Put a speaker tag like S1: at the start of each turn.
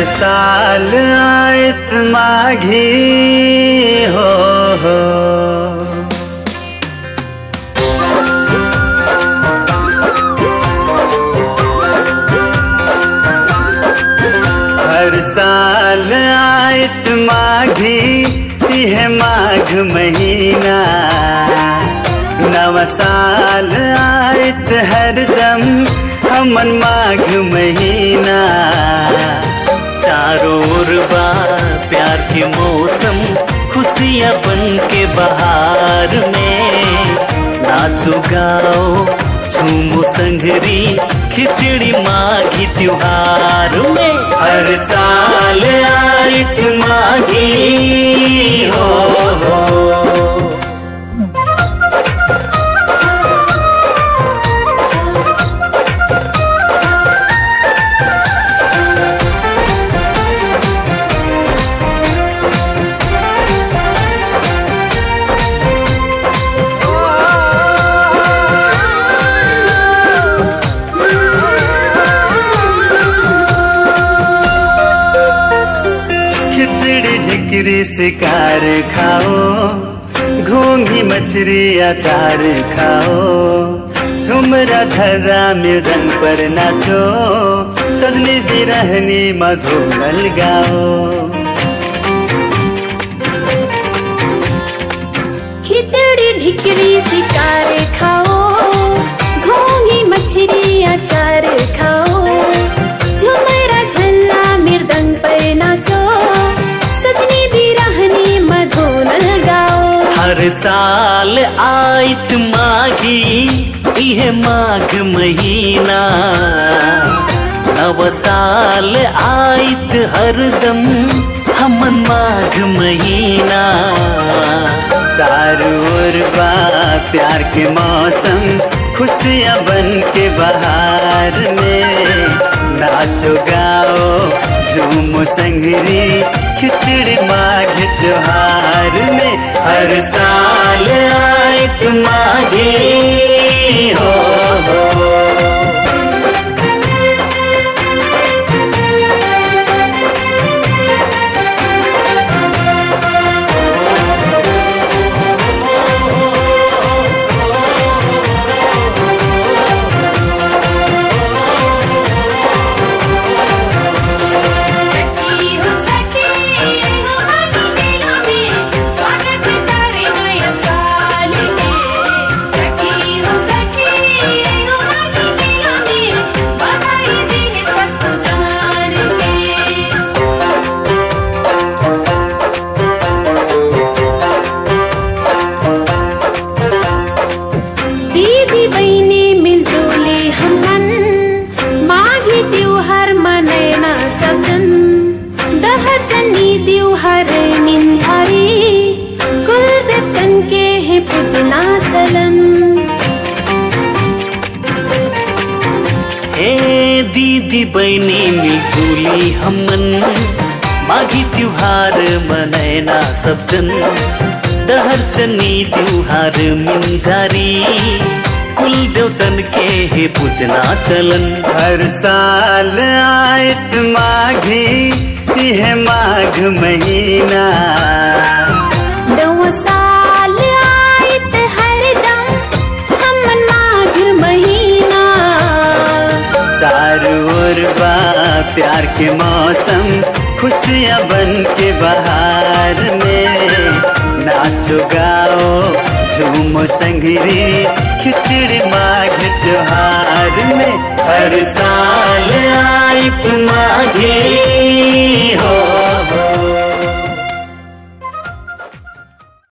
S1: हर साल आयत माघी हो हो हर साल आयत माघी यह माघ महीना नव साल आयत हरदम हमन माघ महीना
S2: चारों ओर बा प्यार के मौसम खुशियाँ बन के बहार में नाचो गाओ झूमो संगरी खिचड़ी माघी त्योहार में
S1: हर साल आयत माघी हो हो खिचड़ी ढिकरी शिकार खाओ घोंघी मछली अचार खाओ झुमरा धरा मृदंग पर नाचो सजनी दी रहनी मधुमल गाओ
S3: खिचड़ी ढिकरी शिकार खाओ घोंगी मछली अचार खाओ झुमरा झल्ला मृदंग पर नाचो सजनी भी रहनी मधुनल गाओ
S2: हर साल आयत माघी यह माघ महीना नव साल आयत हरदम हमन माघ महीना
S1: चारों ओर बा प्यार के मौसम खुशियाँ बन के बहार में नाचो गाओ झूमो संगरी खिचड़ी माघ त्योहार में हर साल आयत माघी हो हो
S3: सखी हो सखी हो हाथी मेलों में स्वागत तारे नया साल में सखी हो सखी हो हाथी मेलों में बधाई दे सबको जान के दीदी बहनी मिलजुली हमन माघी त्योहार मनैना सजन दहर जनी त्योहार निंझारी कुल बेतन के है पूजना चलन
S2: हे दीदी बहनी मिलजुली हमन माघी त्योहार मनैना सब जन दहर चनी त्योहार मिंजारी कुल देवतन के हे पूजना चलन
S1: हर साल आयत माघी यह माघ महीना
S3: दो साल आयत हरदम हमन माघ महीना
S1: चारों ओर बा प्यार के मौसम खुशियाँ बन के बहार में नाचो गाओ झूमो संगरी खिचड़ी माघ त्योहार में हर साल आयत माघी हो हो